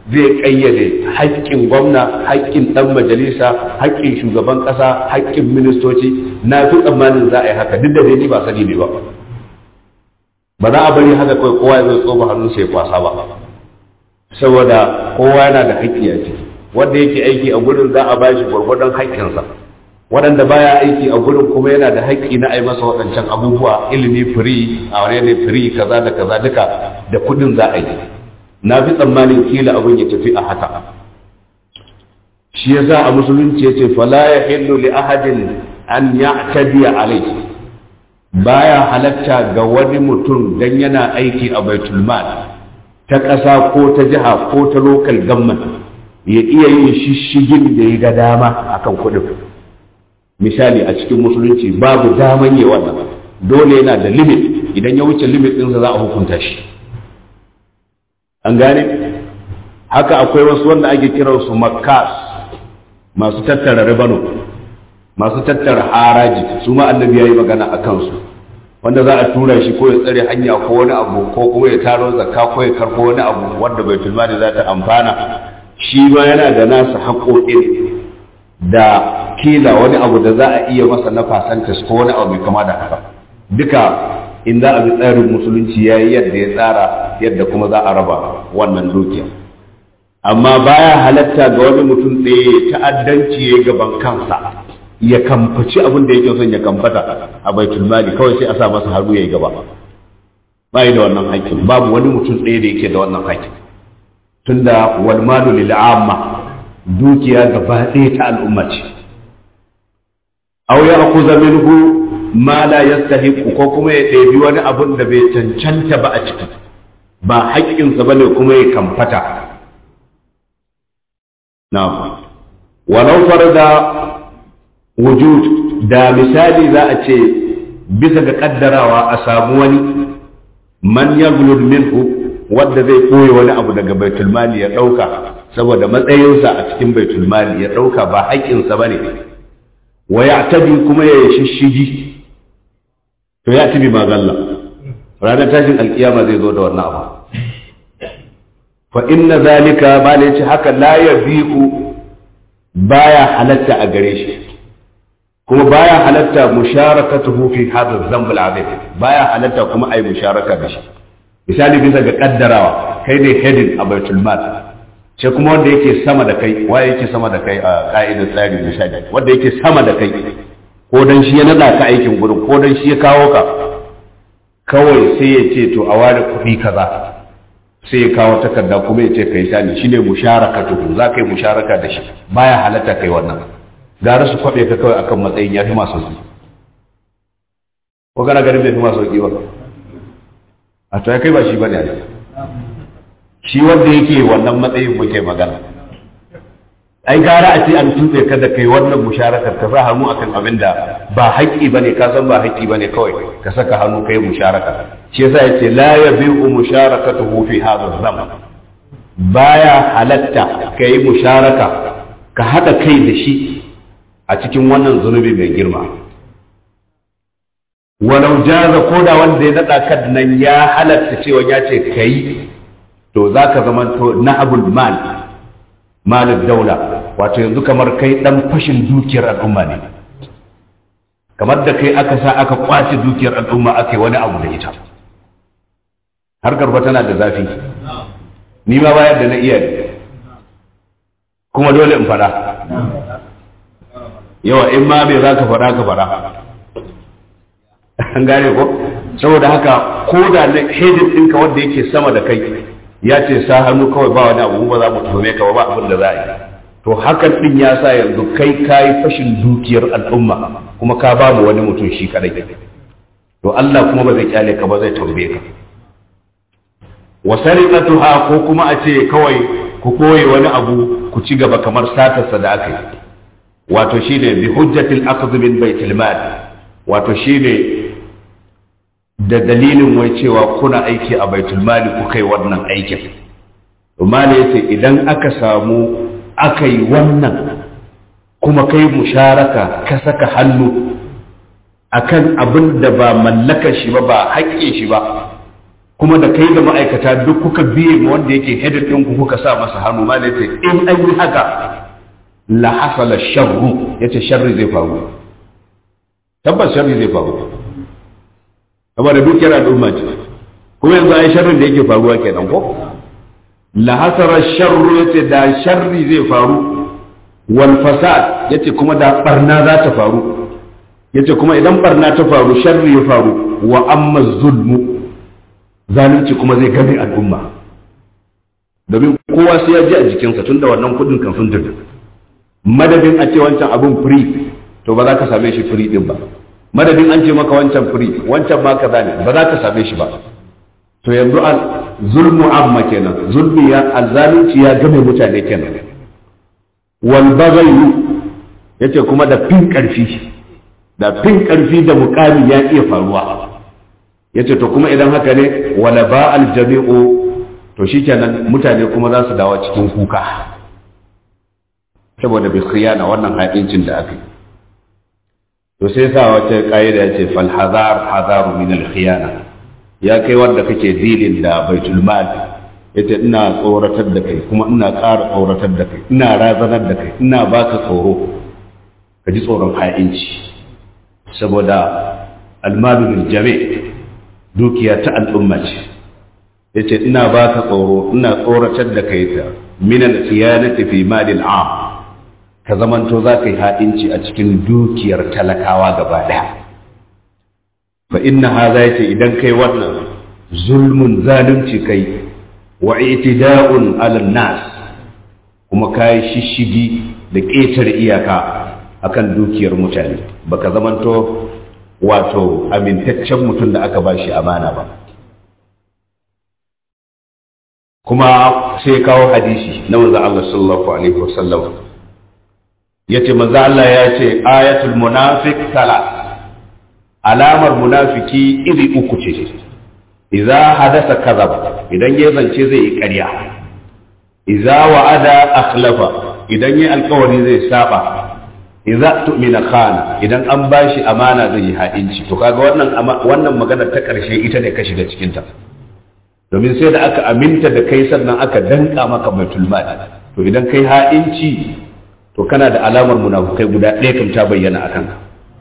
[SPEAKER 1] zai kayyade haƙƙin gwamna haƙƙin ɗan majalisa haƙƙin shugaban ƙasa haƙƙin ministoci na fi tsammanin za a yi haka duk da dai ni ba sani ne ba ba za a bari haka kawai kowa ya zai tsoba hannun sai kwasa ba saboda kowa yana da haƙƙi a ciki wanda yake aiki a gurin za a ba shi gwargwadon haƙƙinsa waɗanda baya aiki a gurin kuma yana da haƙƙi na ai masa waɗancan abubuwa ilimi firi a wani ne firi kaza da kaza duka da kuɗin za a yi na fi tsammanin kila abin ya tafi a haka shi ya sa a musulunci ya ce fala ya hillu li ahadin an ya'tadi alayhi baya halatta ga wani mutum dan yana aiki a baitul mal ta ƙasa ko ta jiha ko ta local government ya iya yin shishigin da ya ga dama akan kuɗin misali a cikin musulunci babu daman yi wannan dole yana da limit idan ya wuce limit ɗinsa za a hukunta shi an gane haka akwai wasu wanda ake kiransu makas masu tattara ribano masu tattara haraji su ma annabi ya yi magana a kansu wanda za a tura shi ko ya tsare hanya ko wani abu ko kuma ya taro zakka ko ya karko wani abu wanda bai tulmani za ta amfana shi ma yana da nasa haƙoƙin da kila wani abu da za a iya masa na fasantas ko wani abu mai kama da haka duka in za a bi tsarin musulunci ya yi yadda ya tsara yadda kuma za a raba wannan dukiya amma baya halatta ga wani mutum ɗaya ta'addanci ya gaban kansa ya kamfaci abin da yake son ya kamfata a baitul mali kawai sai a sa masa hannu ya yi gaba ba da wannan haƙƙin babu wani mutum ɗaya da yake da wannan haƙƙin tunda wal malu lil amma dukiya gaba ɗaya ta al'umma ce aw ya akuza minhu ma la yastahiqu ko kuma ya ɗebi wani abun da bai cancanta ba a ciki ba haƙƙinsa ba ne kuma ya kamfata na'am walau farda wujud da misali za a ce bisa ga kaddarawa a samu wani man yaglul minhu wanda zai koyi wani abu daga baitul mali ya ɗauka saboda matsayinsa a cikin baitul mali ya ɗauka ba haƙƙinsa ba ne wa ya tabi kuma ya shishigi to ya tabi magalla ranar tashin alkiyama zai zo da wannan abu fa inna zalika ba ne ce haka la ya bi'u baya halatta a gare shi kuma baya halatta musharakatuhu fi hadha dhanb al-azim baya halatta kuma ai musharaka da shi misali bisa ga kaddarawa kai ne heading a baitul mal sai kuma wanda yake sama da kai waye yake sama da kai a ka'idar tsarin misali wanda yake sama da kai ko dan shi ya nada ka aikin gurin ko dan shi ya kawo ka kawai sai ya ce to a ware kuɗi kaza sai ya kawo takarda kuma ya ce kai sani shine musharakatuhu za ka yi musharaka da shi baya halatta kai wannan gara su kwaɓe ka kawai akan matsayin ya fi masu sauki ko kana ganin bai fi masu sauki ba a to ya kai ba shi ba ne shi wanda yake wannan matsayin muke magana ai gara a ce an tutse ka da kai wannan musharakar ka sa hannu akan abin da ba haƙƙi bane ka san ba haƙƙi bane kawai ka saka hannu kai musharaka shi yasa yace la yabi'u musharakatuhu fi hadha zaman baya halatta kai musharaka ka hada kai da shi a cikin wannan zunubi mai girma walau jaza ko da wanda ya naɗa ka nan ya halatta cewa ya ce ka yi to za ka zama to na abul mal malin daula wato yanzu kamar kai ɗan fashin dukiyar al'umma ne kamar da kai aka sa aka kwace dukiyar al'umma aka yi wani abu da ita harkar ba tana da zafi ni ma bayar da na iya kuma dole in fada yawa in ma bai za ka fada ka fada an gane ko saboda haka ko da na hedin ɗinka wanda yake sama da kai ya ce sa hannu kawai ba wani abu ba za mu tuhume ka ba abin da za a yi to hakan ɗin ya sa yanzu kai ka yi fashin dukiyar al'umma kuma ka ba mu wani mutum shi kadai to Allah kuma ba zai kyale ka ba zai tambaye ka wa sariqatuha ko kuma a ce kawai ku koye wani abu ku ci gaba kamar satarsa da aka yi wato shine bi hujjatil akhdh min baitil mal wato shine da dalilin wai cewa kuna aiki a baitul mali ku kai wannan aikin mali yace idan aka samu aka yi wannan kuma kai musharaka ka saka hannu akan abin da ba mallakar shi ba ba haƙƙin shi ba kuma da kai da ma'aikata duk kuka biye ma wanda yake hedar ɗin ku kuka sa masa hannu ma da yace in an yi haka la hasala sharru yace sharri zai faru tabbas sharri zai faru saboda dukiyar al'umma ce kuma yanzu ai sharrin da yake faruwa kenan ko la hasara sharru yace da sharri zai faru wal fasad yace kuma da barna za ta faru yace kuma idan barna ta faru sharri ya faru wa amma zulmu zalunci kuma zai gane al'umma domin kowa sai ya ji a jikinsa tun da wannan kudin kan sun tafi madadin a ce wancan abin free to ba za ka same shi free din ba madadin an ce maka wancan free wancan ma kaza ne ba za ka same shi ba to yanzu al zulmu amma kenan zulmi ya azzalunci ya game mutane kenan wal baghayu yace kuma da fin karfi da fin karfi da mukami ya iya faruwa yace to kuma idan haka ne wala ba al jami'u to shikenan mutane kuma za su dawo cikin kuka saboda bi khiyana wannan haƙincin da aka yi to sai sa wata ƙa'ida ya ce fal hazar hazaru min al khiyana ya kai wanda kake dilin da baitul mal yace ina tsoratar da kai kuma ina ƙara tsoratar da kai ina razanar da kai ina baka tsoro ka ji tsoron ha'inci saboda almalu bil jami' dukiya ta al'umma ce yace ina baka tsoro ina tsoratar da kai ta min al khiyanati fi malil am ka zamanto za ka yi ha'inci a cikin dukiyar talakawa gaba ɗaya fa inna haza yace idan kai wannan zulmun zalunci kai wa itida'un ala nas kuma kai shishigi da ƙetare iyaka akan dukiyar mutane baka zamanto wato amintaccen mutum da aka bashi amana ba kuma sai kawo hadisi na manzo Allah sallallahu alaihi wasallam yace manzo Allah ya ce ayatul munafiq salat alamar munafiki iri uku ce idza hadasa kadhab idan ya zance zai yi ƙarya idza wa'ada akhlafa idan ya alƙawari zai saba idza tu'mina khana idan an bashi amana zai yi ha'inci to kaga wannan wannan magana ta ƙarshe ita ne ka shiga cikin ta domin sai da aka aminta da kai sannan aka danka maka baitul mal to idan kai ha'inci to kana da alamar munafukai guda ɗaya kan ta bayyana a kanka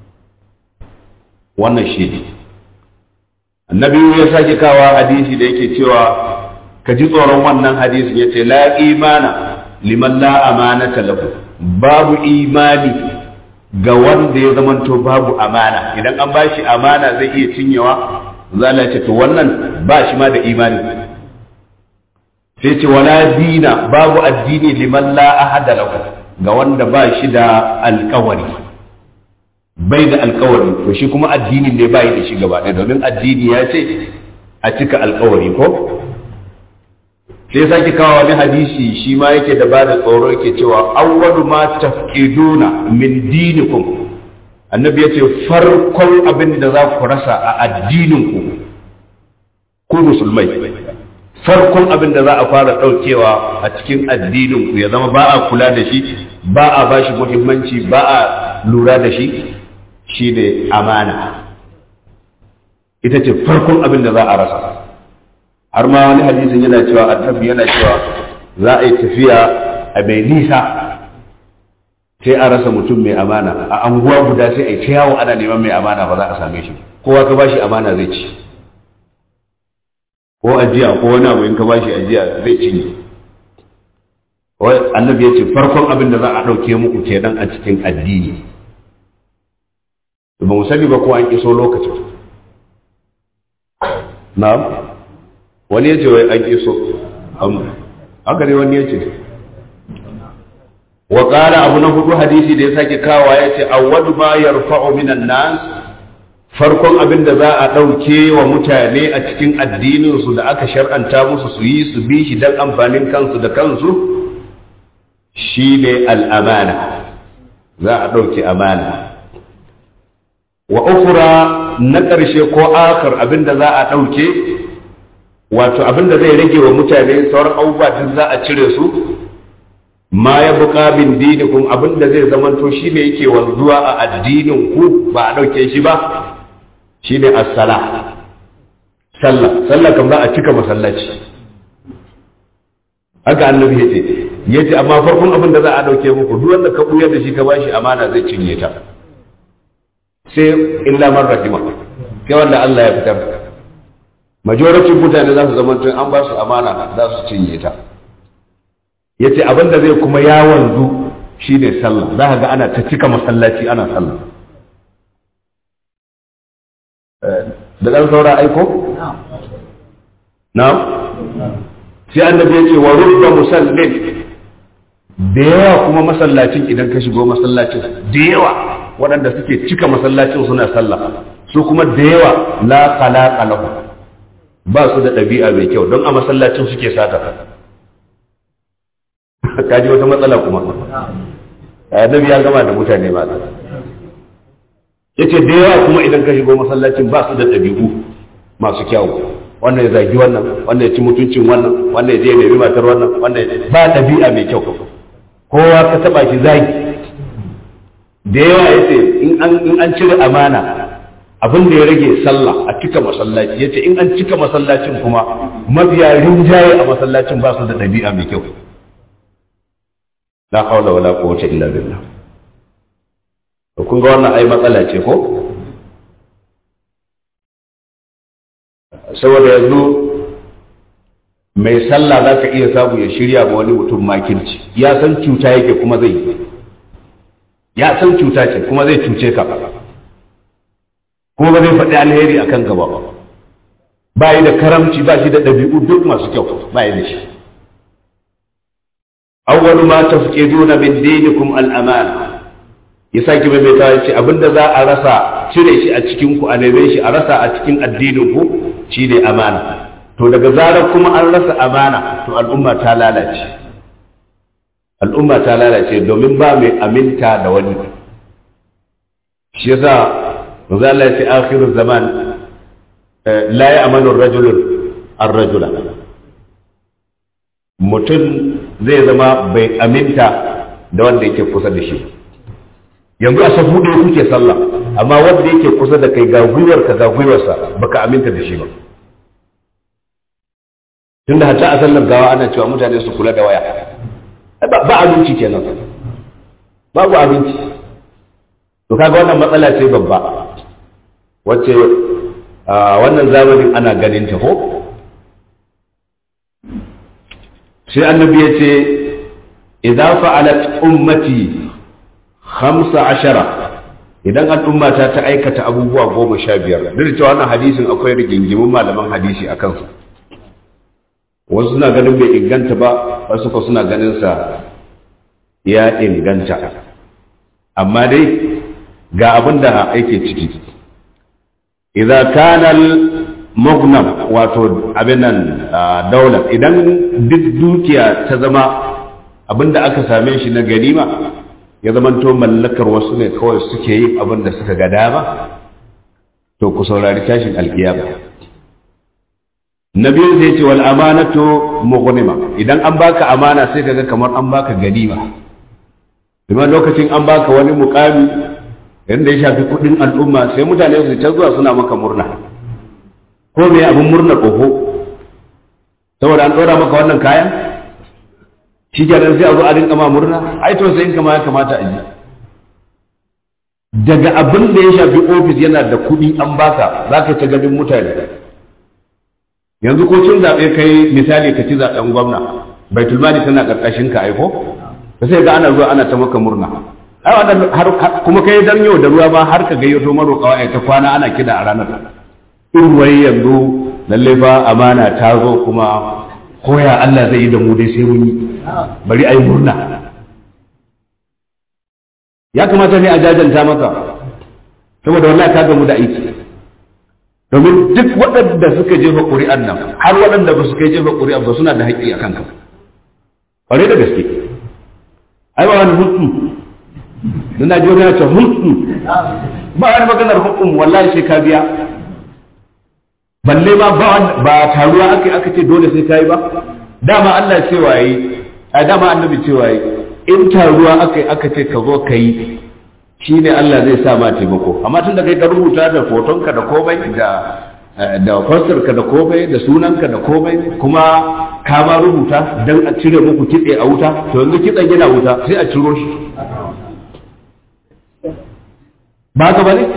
[SPEAKER 1] wannan shi ne annabi ya sake kawa hadisi da yake cewa ka ji tsoron wannan hadisin ya ce la imana liman la amanata lahu babu imani ga wanda ya zamanto babu amana idan an bashi amana zai iya cinyewa zala ce to wannan ba shi ma da imani sai ce wala dina babu addini liman la ahada lahu ga wanda ba shi da alkawari bai da alkawari to shi kuma addini ne bai da shi gaba ɗaya domin addini ya ce a cika alkawari ko sai sake kawo wani hadisi shi ma yake da ba da tsoro yake cewa awwalu ma tafkiduna min dinikum annabi ya ce farkon abin da za ku rasa a addininku ku musulmai farkon abin da za a fara ɗaukewa a cikin addininku ya zama ba a kula da shi ba a ba shi muhimmanci ba a lura da shi shi ne amana ita ce farkon abin da za a rasa har ma wani hadisin yana cewa annabi yana cewa za a yi tafiya a mai nisa sai a rasa mutum mai amana a anguwa guda sai a yi ta yawo ana neman mai amana ba za a same shi kowa ka ba shi amana zai ci ko ajiya ko wani abu in ka bashi ajiya zai cinye annabi ya ce farkon abin da za a ɗauke muku kenan a cikin addini ba mu sani ba ko an iso lokacin na wani ya ce wai an iso haka ne wani ya ce wa ƙara abu na hudu hadisi da ya sake kawa ya ce awwadu ma yarfa'u minan nas farkon abin da za a ɗauke wa mutane a cikin addininsu da aka shar'anta musu su yi su bi shi don amfanin kansu da kansu shi ne al'amana za a ɗauke amana wa ukura na ƙarshe ko akar abin da za a ɗauke wato abin da zai rage wa mutane sauran abubuwa duk za a cire su ma ya buƙa bin dinikum abin da zai zamanto shi ne yake wanzuwa a addinin ku ba a ɗauke shi ba shi ne assala sallah sallah kan za a cika masallaci haka annabi yace yace amma farkon abin da za a dauke muku duk wanda ka buyar da shi ka bashi amana zai cinye ta sai illa man rahima sai wanda Allah ya fitar majority mutane za su zama tun an ba su amana za su cinye ta yace abin da zai kuma ya wanzu shine sallah za ka ga ana ta cika masallaci ana sallah da ɗan saura aiko? na? sai annabi ya ce wa rubba musallin da yawa kuma masallacin idan ka shigo masallacin da yawa waɗanda suke cika masallacin suna sallah su kuma da yawa la khalaqa lahu ba su da ɗabi'a mai kyau don a masallacin suke sata kaji wata matsala kuma annabi ya gama da mutane ba yace da yawa kuma idan ka shigo masallacin ba su da ɗabi'u masu kyau wannan ya zagi wannan wannan ya ci mutuncin wannan wannan ya je ya nemi matar wannan wannan ba ɗabi'a mai kyau kowa ka taba shi zagi da yawa yace in an in an cire amana abin da ya rage sallah a cika masallaci yace in an cika masallacin kuma mafiya rinjaye a masallacin ba su da ɗabi'a mai kyau la hawla wala quwwata illa billah to kun ga wannan ai matsala ce ko saboda yanzu mai sallah za ka iya samu ya shirya ma wani mutum makirci ya san cuta yake kuma zai ya san cuta ce kuma zai cuce ka kuma ba zai faɗi alheri akan gaba ba ba yi da karamci ba shi da ɗabi'u duk masu kyau ba yi da shi awwalu ma tafqiduna min dinikum al-amana ya sake maimaita ya ce abinda za a rasa cire shi a cikin ku a neme shi a rasa a cikin addinin ku shine amana to daga zarar kuma an rasa amana to al'umma ta lalace al'umma ta lalace domin ba mai aminta da wani shi yasa manzo Allah ya ce akhiru zaman la ya'manu ar-rajulu ar-rajula mutum zai zama bai aminta da wanda yake kusa da shi yanzu a safu ɗaya kuke sallah amma wanda yake kusa da kai ga gwiwarka ga gwiwarsa baka aminta da shi ba tunda hatta a sallar gawa ana cewa mutane su kula da waya ba abinci kenan babu abinci to kaga wannan matsala ce babba wacce wannan zamanin ana ganin ta ko sai annabi ya ce idan fa'alat ummati hamsa ashara idan al'umma ta ta aikata abubuwa goma sha biyar duk da cewa wannan hadisin akwai rigingimin malaman hadisi a kansu wasu suna ganin bai inganta ba wasu ko suna ganin sa ya inganta amma dai ga abin da yake ciki idan kana maghnam wato abin nan daular idan duk dukiya ta zama abin da aka same shi na ganima ya zamanto mallakar wasu ne kawai suke yin abin da suka ga dama to ku saurari tashin alkiyama na biyu zai ce wal amanatu mughnima idan an baka amana sai kaga kamar an baka ganima kuma lokacin an baka wani mukami yanda ya shafi kudin al'umma sai mutane su ta zuwa suna maka murna ko me abin murna oho saboda an dora maka wannan kayan shi kenan sai a zo a rinka ma murna ai to sai in kama ya kamata a ji daga abin da ya shafi ofis yana da kuɗi an baka za ka ta ganin mutane yanzu ko cin zaɓe kai misali ka ci zaɓen gwamna baitul mali tana ƙarƙashin ka aiko ka sai ga ana zuwa ana ta maka murna ai wannan har kuma kai dan yau da ruwa ma har ka gayyato maroƙawa ai ta kwana ana kida a ranar in wai yanzu lalle fa amana ta zo kuma koya Allah zai yi da mu dai sai mun yi bari ai murna ya kamata ne a jajanta maka saboda wallahi ka gamu da aiki domin duk waɗanda suka jefa ƙuri'an nan har waɗanda ba su kai jefa ƙuri'an ba suna da haƙƙi a kanka ƙware da gaske ai ba wani hutu don na jiyo ce hutu ba wani maganar hukum wallahi sai ka biya balle ma ba taruwa aka aka ce dole sai ka yi ba dama Allah cewa yi a dama annabi cewa yi in taruwa aka aka ce ka zo ka yi shi ne Allah zai sa ma taimako amma tun da kai ka rubuta da fotonka da komai da da fasarka da komai da sunanka da komai kuma ka ma rubuta don a cire muku kitse a wuta to yanzu kitsen yana wuta sai a ciro shi ba ka bane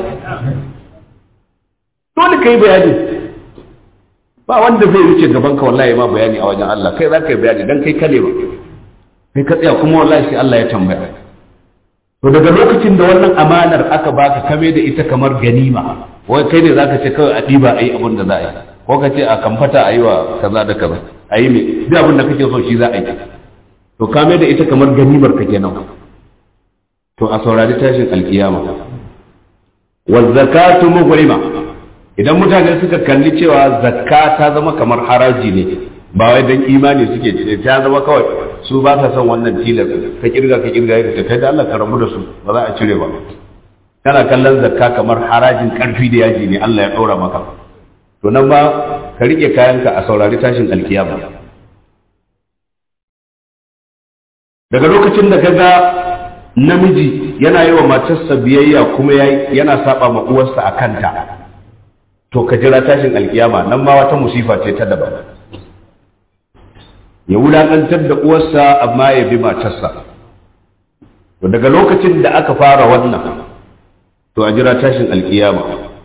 [SPEAKER 1] dole ka yi bayani ba wanda zai wuce gaban ka wallahi ma bayani a wajen Allah kai za ka yi bayani dan kai kale ba kai ka tsaya kuma wallahi sai Allah ya tambaya to daga lokacin da wannan amanar aka baka kame da ita kamar ganima wai kai ne zaka ce kawai a diba ayi abin da za a yi ko ka ce a kamfata a yi wa kaza da kaza a yi me duk abin da kake so shi za a yi to kame da ita kamar ganimar ka kenan to a saurari tashin alkiyama wa zakatu mughrima idan mutane suka kalli cewa zakka ta zama kamar haraji ne ba wai dan imani suke ce ta zama kawai su ba sa son wannan tilar ka kirga ka kirga ya ta kai da Allah ka rabu da su ba za a cire ba kana kallon zakka kamar harajin karfi da yaji ne Allah ya ɗora maka to nan ba ka rike kayanka a saurari tashin alkiyama daga lokacin da kaga namiji yana yi wa matarsa biyayya kuma yana saba ma uwarsa a kanta to ka jira tashin alkiyama nan ma wata musifa ce ta daban ya wulaƙantar da uwarsa amma ya bi matarsa to daga lokacin da aka fara wannan to a jira tashin alkiyama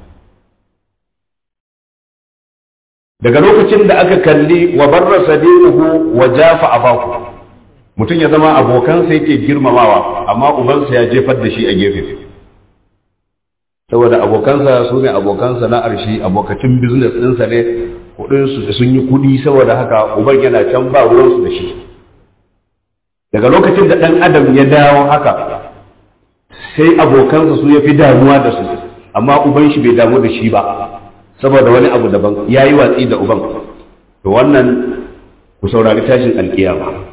[SPEAKER 1] daga lokacin da aka kalli wa barra sadiquhu wa jafa abahu mutum ya zama abokansa yake girmamawa amma ubansa ya jefar da shi a gefe saboda abokansa su ne abokansa na arshi abokacin business ɗinsa ne kuɗinsu sun yi kuɗi saboda haka uban yana can ba ruwansu da shi daga lokacin da ɗan adam ya dawo haka sai abokansa su ya fi damuwa da su amma uban shi bai damu da shi ba saboda wani abu daban ya yi watsi da uban to wannan ku saurari tashin alkiyama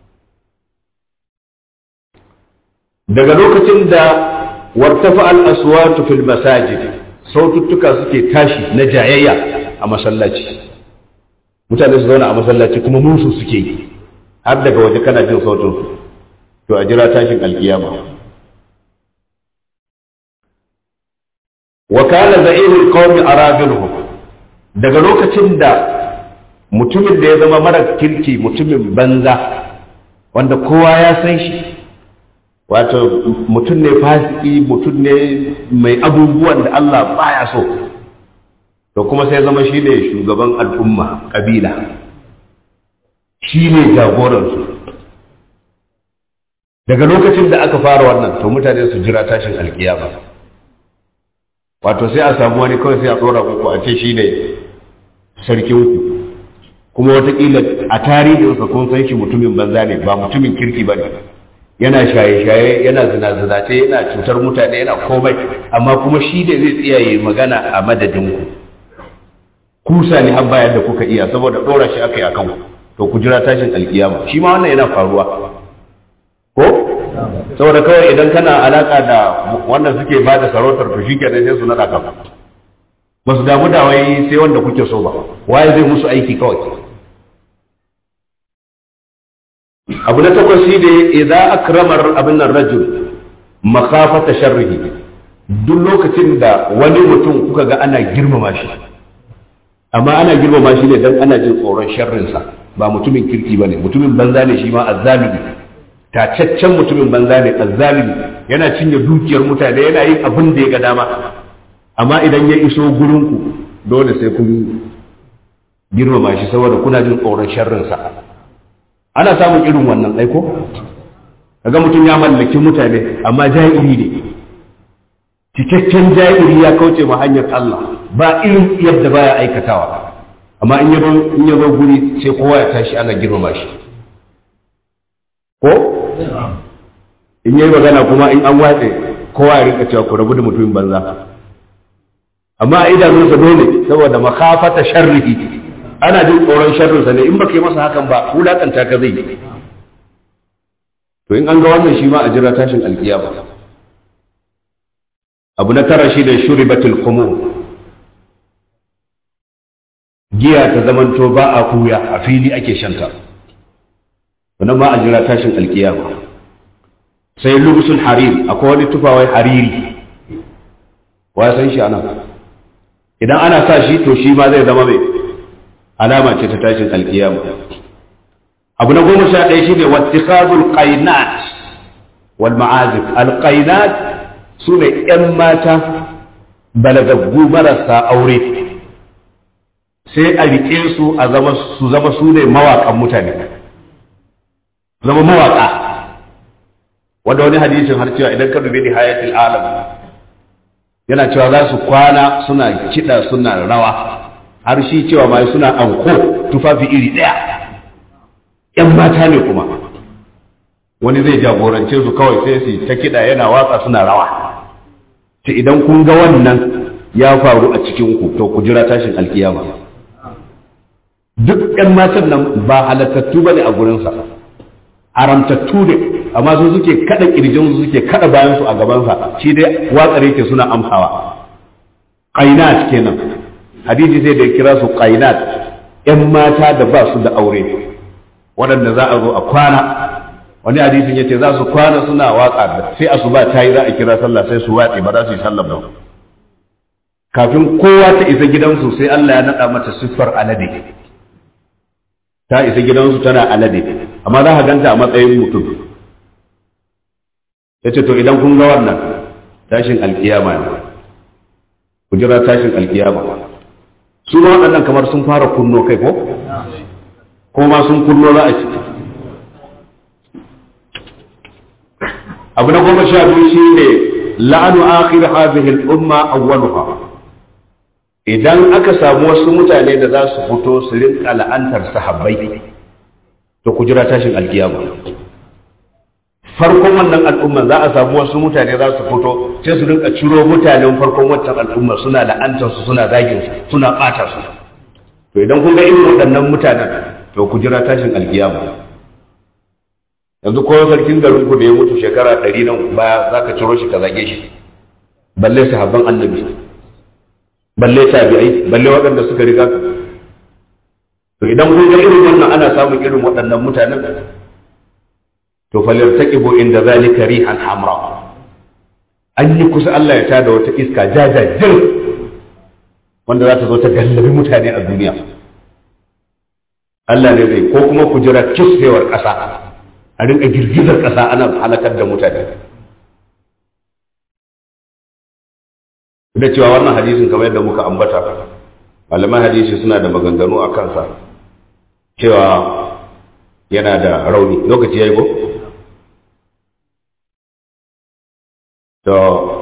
[SPEAKER 1] daga lokacin da wartafa al-aswatu fil masajid saututtuka suke tashi na jayayya a masallaci mutane su zauna a masallaci kuma musu suke yi har daga waje kana jin sautin su to a jira tashin alkiyama wa kana za'irul qawmi arabiluhum daga lokacin da mutumin da ya zama mara kirki mutumin banza wanda kowa ya san shi wato mutum ne fasiki mutum ne mai abubuwan da Allah baya so to kuma sai zama shi ne shugaban al'umma kabila shi ne jagoransu daga lokacin da aka fara wannan to mutane su jira tashin alkiyama wato sai a samu wani kawai sai a tsora muku a ce shi ne sarkinku kuma watakila a tarihinsa kun san shi mutumin banza ne ba mutumin kirki ba ne yana shaye-shaye yana zina-zinace yana cutar mutane yana komai amma kuma shi da zai tsiyaye magana a madadinku kusa ne har bayan da kuka iya saboda ɗora shi aka yi a kanku to ku jira tashin alkiyama shi ma wannan yana faruwa ko saboda kawai idan kana alaka da wannan suke ba da sarautar to shi kenan sai su naɗa ka ba su damu da wai sai wanda kuke so ba waye zai musu aiki kawai abu na takwas shi ne idan akramar abin nan rajul makafata sharrihi duk lokacin da wani mutum kuka ga ana girmama shi amma ana girmama shi ne dan ana jin tsoron sharrinsa ba mutumin kirki ba ne mutumin banza ne shi ma azzalimi tacaccen mutumin banza ne azzalimi yana cinye dukiyar mutane yana yin abin da ya ga dama amma idan ya iso gurinku dole sai kun girmama shi saboda kuna jin tsoron sharrinsa ana samun irin wannan aiko kaga mutum ya mallaki mutane amma jahili ne cikakken jahili ya kauce ma hanyar Allah ba irin yadda baya aikatawa amma in yabo in yabo guri sai kowa ya tashi ana girmama shi ko in yayi magana kuma in an watse kowa ya rinka cewa ku rabu da mutumin banza amma a idanunsa dole saboda makafata sharrihi ana jin tsoron sharrinsa ne in baka yi masa hakan ba wulakanta ka zai to in an ga wannan shi ma a jira tashin alkiyama abu na tara shi da shuribatul khumur giya ta zamanto ba a kuya a fili ake shanta wannan ma a jira tashin alkiyama sai lubusul harir akwai wani tufawai hariri wa san shi anan idan ana sa shi to shi ma zai zama mai alama ce ta tashin alkiyama abu na goma sha ɗaya shine wattikazul qainat wal ma'azif al qainat su ne ƴan mata balagaggu marasa aure sai a riƙe su a zama su zama su ne mawaƙan mutane zama mawaƙa wanda wani hadisin har cewa idan ka dubi ni hayatul alam yana cewa za su kwana suna kiɗa suna rawa har shi cewa ma suna anko tufafi iri ɗaya ‘yan mata ne kuma wani zai jagorance su kawai sai su ta kiɗa yana watsa suna rawa ta idan kun ga wannan ya faru a cikin ku to ku jira tashin alkiyama duk ‘yan matan nan ba halattattu ba ne a gurinsa haramtattu ne amma su suke kada kirjin su suke kada bayan su a gabansa shi dai watsare ke suna amsawa qainat kenan hadisi sai da kira su qainat yan mata da ba su da aure waɗanda za a zo a kwana wani hadisin yace za su kwana suna waka sai asuba ta yi za a kira sallah sai su watse ba za su yi sallah ba kafin kowa ta isa gidansu sai Allah ya naɗa mata siffar alade ta isa gidansu tana alade amma za ka ganta a matsayin mutum ya ce to idan kun ga wannan tashin alkiyama ne ku jira tashin alkiyama su ma waɗannan kamar sun fara kunno kai ko ko ma sun kunno za a ci abu na goma sha biyu shi ne la'anu akhir hadhihi al-umma awwaluha idan aka samu wasu mutane da za su fito su rinka la'antar sahabbai to ku jira tashin alkiyama farkon wannan al'umma za a samu wasu mutane za su fito sai su rinka ciro mutanen farkon wancan al'umma suna la'antar su suna zagin su suna ɓata su to idan kun ga irin waɗannan mutanen to ku jira tashin alkiyama yanzu ko sarkin garin ku da ya mutu shekara ɗari nan baya za ka ciro shi ka zage shi balle sahabban annabi balle tabi'ai balle waɗanda suka riga ka to idan kun ga irin wannan ana samun irin waɗannan mutanen to falyartaqibu inda zalika rihan hamra an yi kusa Allah ya tada wata iska jajajir wanda za ta zo ta gallabi mutane a duniya Allah ne zai ko kuma ku jira kisfewar ƙasa a rinka girgizar ƙasa ana halakar da mutane da cewa wannan hadisin kamar yadda muka ambata malaman hadisi suna da maganganu a kansa cewa yana da rauni lokaci ya yi ko? to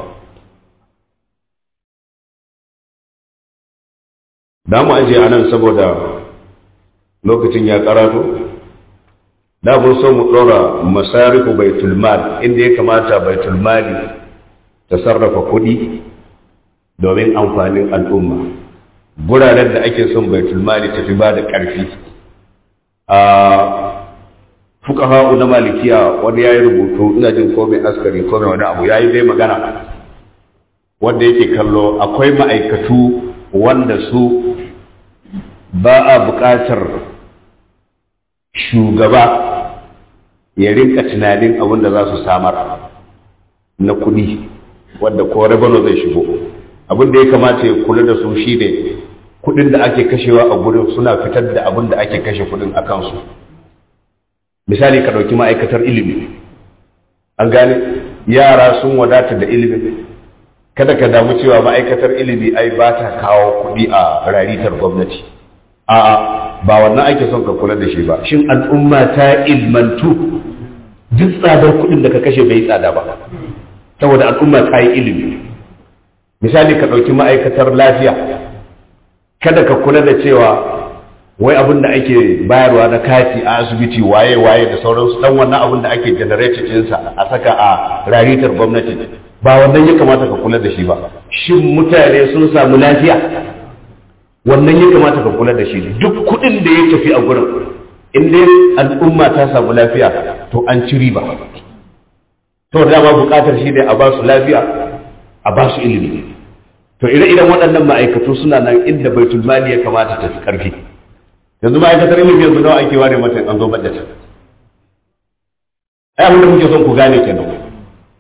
[SPEAKER 1] da mu ajiye a nan saboda lokacin ya karatu da mun so mu ɗora masarifu baitul mal inda ya kamata baitul mali ta sarrafa kuɗi domin amfanin al'umma guraren da ake son baitul mali tafi ba da ƙarfi a fukaha na malikiya wanda ya yi rubutu ina jin ko mai askari ko mai wani abu ya yi dai magana wanda yake kallo akwai ma'aikatu wanda su ba a buƙatar shugaba ya rinka tunanin abin da za su samar na kuɗi wanda ko rabano zai shigo abin da ya kamata ya kula da su shi ne kuɗin da ake kashewa a gurin suna fitar da abin da ake kashe kuɗin a kansu misali ka ɗauki ma'aikatar ilimi an gane yara sun wadata da ilimi kada ka damu cewa ma'aikatar ilimi ai ba ta kawo kuɗi a raritar gwamnati a'a ba wannan ake son ka kula da shi ba shin al'umma ta ilmantu duk tsadar kuɗin da ka kashe bai tsada ba saboda al'umma ta yi ilimi misali ka ɗauki ma'aikatar lafiya kada ka kula da cewa wai abin da ake bayarwa na kati a asibiti waye waye da sauransu dan wannan abin da ake generated ɗinsa a saka a raritar gwamnati ba wannan ya kamata ka kula da shi ba shin mutane sun samu lafiya wannan ya kamata ka kula da shi duk kuɗin da ya tafi a gurin in dai al'umma ta samu lafiya to an ci riba to dama buƙatar shi ne a ba su lafiya a ba su ilimi to ire-iren waɗannan ma'aikatu suna nan inda baitul mali ya kamata ta fi ƙarfi yanzu ma'aikatar ilimi yanzu nawa ake ware mata an zo budget ai abin da muke son ku gane kenan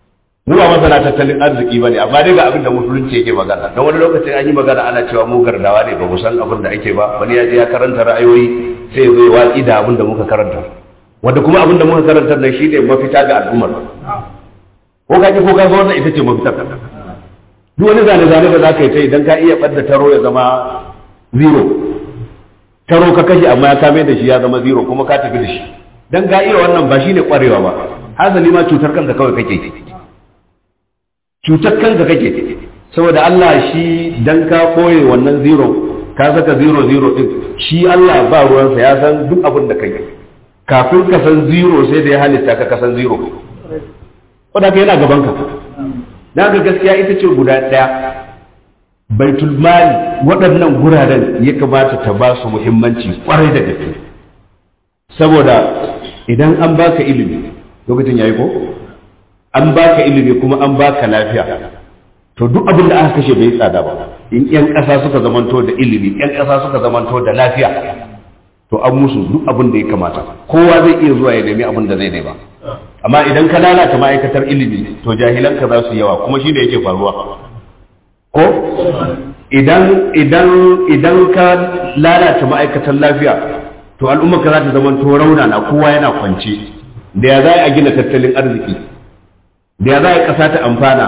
[SPEAKER 1] mu ba masana tattalin arziki bane amma dai ga abin da musulunci yake magana don wani lokacin an yi magana ana cewa mu gardawa ne ba mu san abin da ake ba wani ya je ya karanta ra'ayoyi sai zai watsi da abin da muka karanta wanda kuma abin da muka karanta nan shine mafita ga al'ummar ko ka ki ko ka wannan ita ce mafitar duk wani zane zane da zaka yi ta idan ka iya ɓadda taro ya zama zero taro ka kashe amma ya kame da shi ya zama zero kuma ka tafi da shi dan ka iya wannan ba shine kwarewa ba hasali ma cutar kanka kawai kake cutar kanka kake saboda Allah shi dan ka koye wannan zero ka saka zero zero din shi Allah ba ruwansa ya san duk abin da kai kafin ka san zero sai da ya halitta ka kasan zero wadda ka yana gaban ka na ga gaskiya ita ce guda ɗaya baitul mali waɗannan guraren ya kamata ta ba su muhimmanci kwarai da gaske saboda idan an baka ilimi lokacin yayi ko an baka ilimi kuma an baka lafiya to duk abin da aka kashe bai tsada ba in yan ƙasa suka zamanto da ilimi yan ƙasa suka zamanto da lafiya to an musu duk abin da ya kamata kowa zai iya zuwa ya nemi abin da zai nema amma idan ka lalata ma'aikatar ilimi to jahilanka za su yawa kuma shi da yake faruwa ko idan idan idan ka lalata ma'aikatar lafiya to al'umma ka za ta zama to rauna na kowa yana kwance da ya za a gina tattalin arziki da ya za a ƙasa ta amfana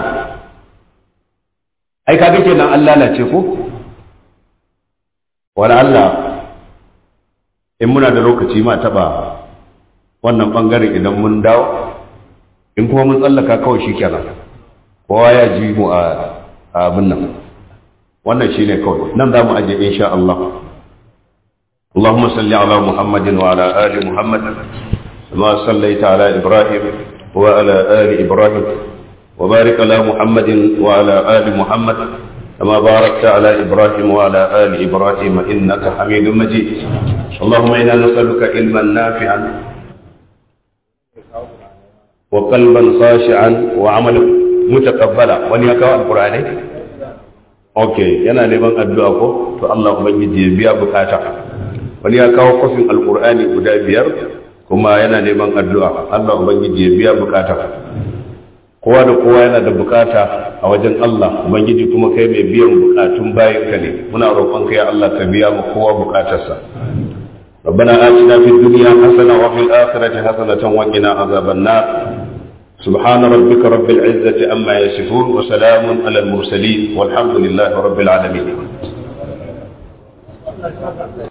[SPEAKER 1] ai kaga kenan an lalace ko wala Allah in muna da lokaci ma taba wannan bangaren idan mun dawo in kuma mun tsallaka kawai shi kenan kowa ya ji mu a abin nan wannan shi ne kawai nan za mu aje insha Allah اللهم صل على محمد وعلى آل محمد كما صليت على إبراهيم وعلى آل إبراهيم وبارك على محمد وعلى آل محمد كما باركت على إبراهيم وعلى آل إبراهيم إنك حميد مجيد اللهم إنا نسألك علما نافعا وقلبا خاشعا وعملا متقبلا wani ya kawo alkur'ani ok yana neman addu'a ko to Allah ubangiji ya biya bukata wani ya kawo kofin alkur'ani guda biyar kuma yana neman addu'a Allah ubangiji ya biya bukata kowa da kowa yana da bukata a wajen Allah ubangiji kuma kai mai biyan bukatun bayanka ne muna roƙon kai Allah ka biya mu kowa bukatarsa ربنا آتنا في الدنيا حسنة وفي الآخرة حسنة وقنا عذاب النار سبحان ربك رب العزة أما يصفون وسلام على المرسلين والحمد لله رب العالمين